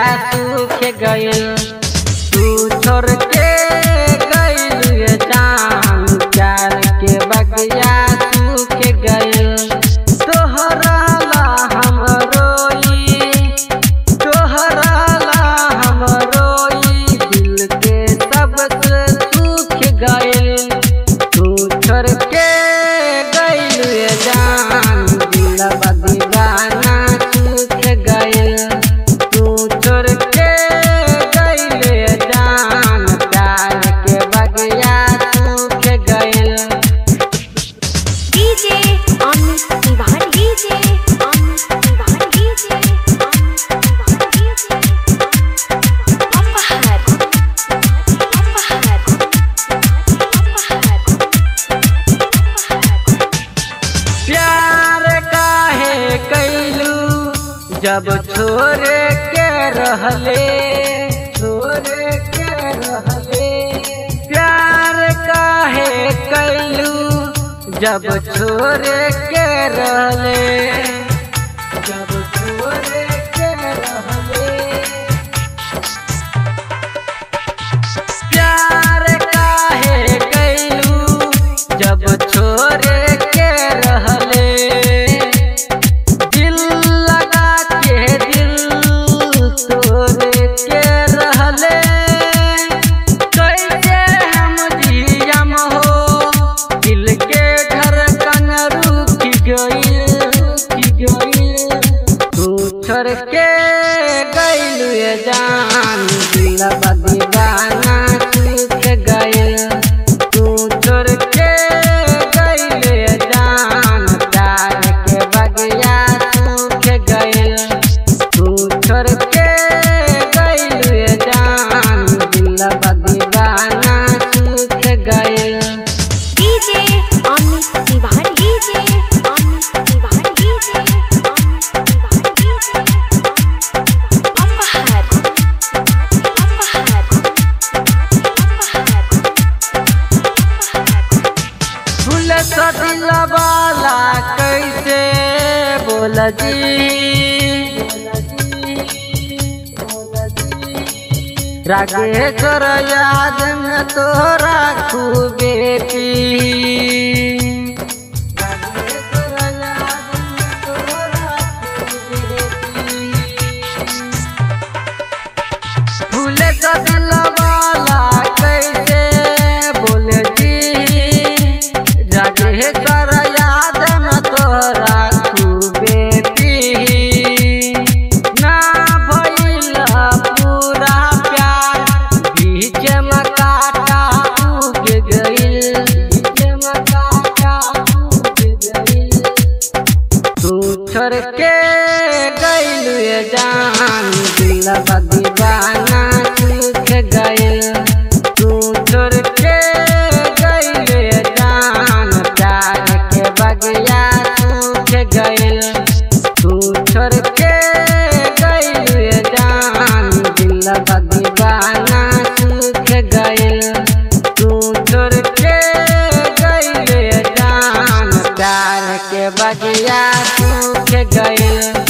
सूख गइल तू छोड़ के गइल ये जान प्यार के बगिया सूख गइल तोहरा ला हम रोई तोहरा ला हम रोई दिल के सबसे सूख गइल तू छोड़ के गइल ये जान दिलवा दीवाना सूख गइल तू छोड़ के गइल ये जान प्यार के बगिया सूख गइल DJ Amit Tiwari DJ Amit Tiwari DJ Amit Tiwari DJ Apahar Apahar Apahar प्यार काहे कैलू जब छोड़ के रहले छोड़ के रहले प्यार काहे कैलू जब छोड़ के रहले जब छोड़ के रहले प्यार काहे कैलू जब छोड़ के रहले दिल लगा के दिल तोड़ के रहले कैसे हम जियम हो दिल के धड़कन रुक गई रुक गई तू छोड़ के गइल ये जान दिलवा दीवाना सूख गइल तू छोड़ के गइल ये जान प्यार के बगिया सूख गइल तू छोड़ के गइल ये जान दिलवा दीवाना सूख गइल DJ Amit Tiwari DJ Amit Tiwari DJ Amit Tiwari DJ Apahar Apahar Apahar फूल सदिल वाला कैसे बोल जी रागेश्वर याद में तोरा खूबे पी रागेश्वर याद में तोरा खूबे पी। फूले का दिल वाला कैसे बोले जी जागे कर याद न तोरा खूबे पी ना भइल पूरा प्यार बीच में काटा उग गइल बीच में काटा उग गइल तू छोड़ के गइल ये जान दिलवा दीवाना सूख गइल तू छोड़ के गइल ये जान प्यार के बगिया सूख गइल तू छोड़ के गइल ये जान दिलवा दीवाना सूख गइल तू छोड़ के गइल ये जान प्यार के बगिया सूख गइल